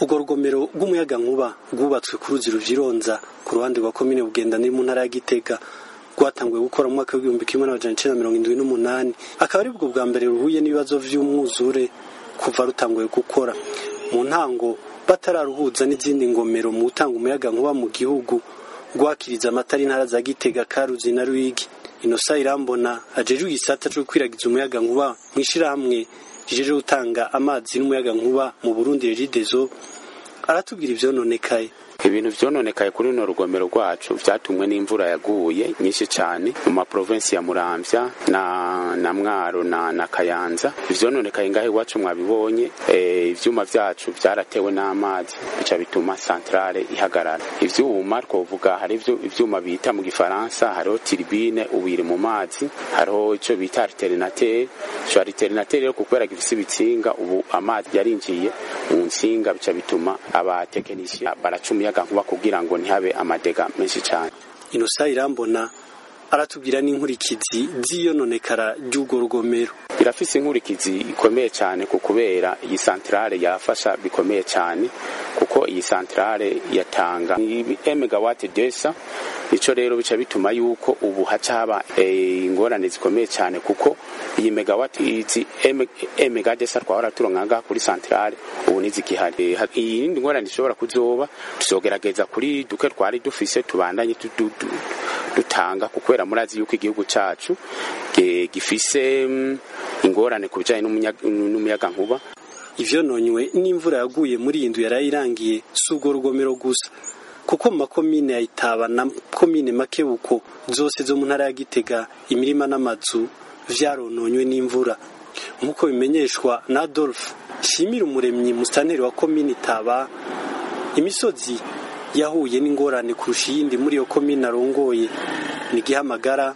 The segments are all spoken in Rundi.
urwo rugomero rw'umuyagankuba rwubatswe ku ruzi ruvyironza ku ruhande rwa komine bugenda ni mu ntara ya gitega rwatanguye gukora mu mwaka w'igihumbi kimwe n'amajana icenda mirongo indwi n'umunani akaba ari bwo bwa mbere ruhuye n'ibibazo vy'umwuzure kuva rutanguye gukora mu ntango batararuhuza n'izindi ngomero mu gutanga umuyagankuba mu gihugu rwakiriza amatara intara za gitega karuzi na ruyigi inosa irambona ajejwe igisata co gukwiragiza umuyagankuba mw'ishirahamwe rijeje gutanga amazi n'umuyagankuba mu burundi regidezo aratubwira ivyononekaye ibintu vyononekaye kuri runo rugomero rwacu vyatumwe n'imvura yaguye nyinshi cane mu maprovensi ya muramvya na, na mwaro na, na kayanza ivyononekaye ngaho iwacu mwabibonye e, ivyuma vyacu vyaratewe n'amazi bica bituma santrale ihagarara ivyuma twovuga hari ivyuma bita mu gifaransa hariho tiribine ubu iri mu mazi hariho ico bita alternateur ico alternateur rero kubera gifise ibitsinga ubu amazi yarinjiye mu ntsinga bica bituma abatekinisiye baracumuye umuyagankuba kugira ngo ntihabe amadega menshi cyane inosa irambona aratubwira n'inkurikizi z'iyononekara ry'urwo rugomero birafise inkurikizi ikomeye cyane ku kubera iyi santrale yafasha bikomeye cyane kuko iyi santrale yatanga megawati desa ico rero bica bituma yuko ubu haca haba ingorane zikomeye cyane kuko iyi megawati izi megadesa twahora turonka kuri santrale ubu nizigihari iyindi ngorane ishobora kuzoba tuzogerageza kuri duke twari dufise tubandanye dutanga kukwera murazi yuko igihugu cacu gifise ingorane ku bijanye n'umuyagankuba ivyononywe n'imvura yaguye muri iyi nzu yarayirangiye si urwo rugomero gusa kuko mu makomine ya Itaba na komine Makebuko zose zo mu ntara ya Gitega imirima n'amazu vyarononywe n'imvura nk'uko bimenyeshwa na Adolphe Shimira umuremyi mustaneri wa komine Itaba imisozi yahuye n'ingorane kurusha iyindi muri iyo komine arongoye ni Gihamagara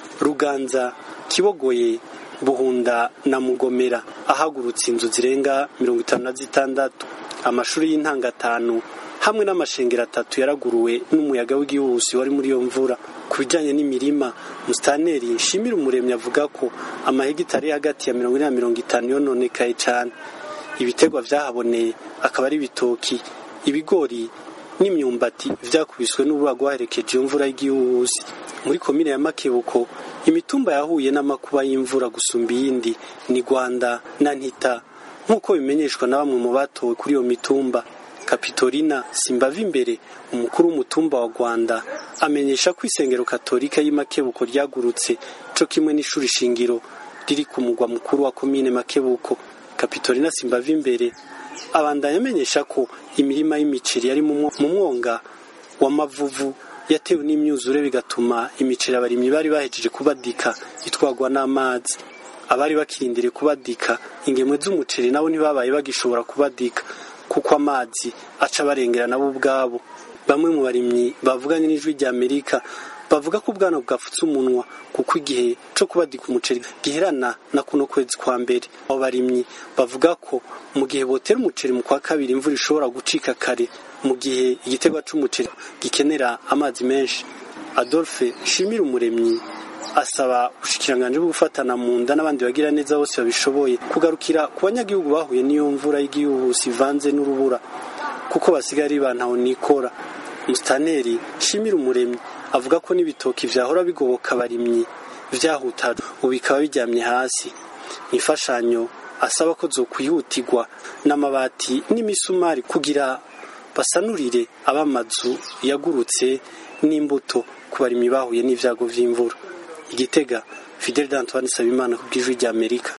Ruganza Kibogoye Buhunda na Mugomera ahagurutse inzu zirenga mirongo itanu na zitandatu amashuri y'intango atanu hamwe n'amashengero atatu yaraguruwe n'umuyaga w'igihuhusi wari muri iyo mvura ku bijyanye n'imirima musitaneri nshimira umuremyi avuga ko amahegitari hagati ya mirongo ine na mirongo itanu yononekaye cyane ibitegwa vyahaboneye akaba ari ibitoki ibigori n'imyumbati vyakubiswe n'urura rwaherekeje iyo mvura y'igihuhusi muri komine ya makebuko imitumba yahuye n'amakuba y'imvura gusumba iyindi ni rwanda na ntita nk'uko bimenyeshwa na bamwe mu batowe kuri iyo mitumba kapitorina simbava imbere umukuru w'umutumba wa rwanda amenyesha ko isengero katolika y'imakebuko ryagurutse co kimwe n'ishuri shingiro riri ku mugwa mukuru wa komine makebuko kapitorina simbava imbere abandanya amenyesha ko imirima y'imiceri yari mu mwonga w'amavuvu yatewe n'imyuzure bigatuma imiceri abarimyi bari bahejeje kubadika itwagwa n'amazi abari bakirindiriye kubadika ingemwe z'umuceri nabo ntibabaye bagishobora kubadika kuko amazi aca barengera nabo ubwabo bamwe mu barimyi bavuganye n'ijwi rya amerika bavuga ko ubwana bwafutse umunwa kuko igihe co kubadika umuceri giherana na kuno kwezi kwa mbere abo barimyi bavuga ko mu gihe botera umuceri mu kwa kabiri imvura ishobora gucika kare mu gihe igiterwa c'umuceri gikenera amazi menshi adolphe shimira umuremyi asaba ubushikiranganje bwo gufatana mu nda n'abandi bagira neza bose babishoboye kugarukira ku banyagihugu bahuye n'iyo mvura y'igihuhusi ivanze n'urubura kuko basigaye ari bantaho nikora musitaneri shimira umuremyi avuga ko n'ibitoki vyahora bigoboka abarimyi vyahutajwe ubu bikaba biryamye hasi imfashanyo asaba ko zokwihutirwa n'amabati n'imisumari kugira basanurire abamazu yagurutse n'imbuto ku barimyi bahuye n'ivyago vy'imvura igitega fidel d'antoine sabimana ku bw'ijwi ry'amerika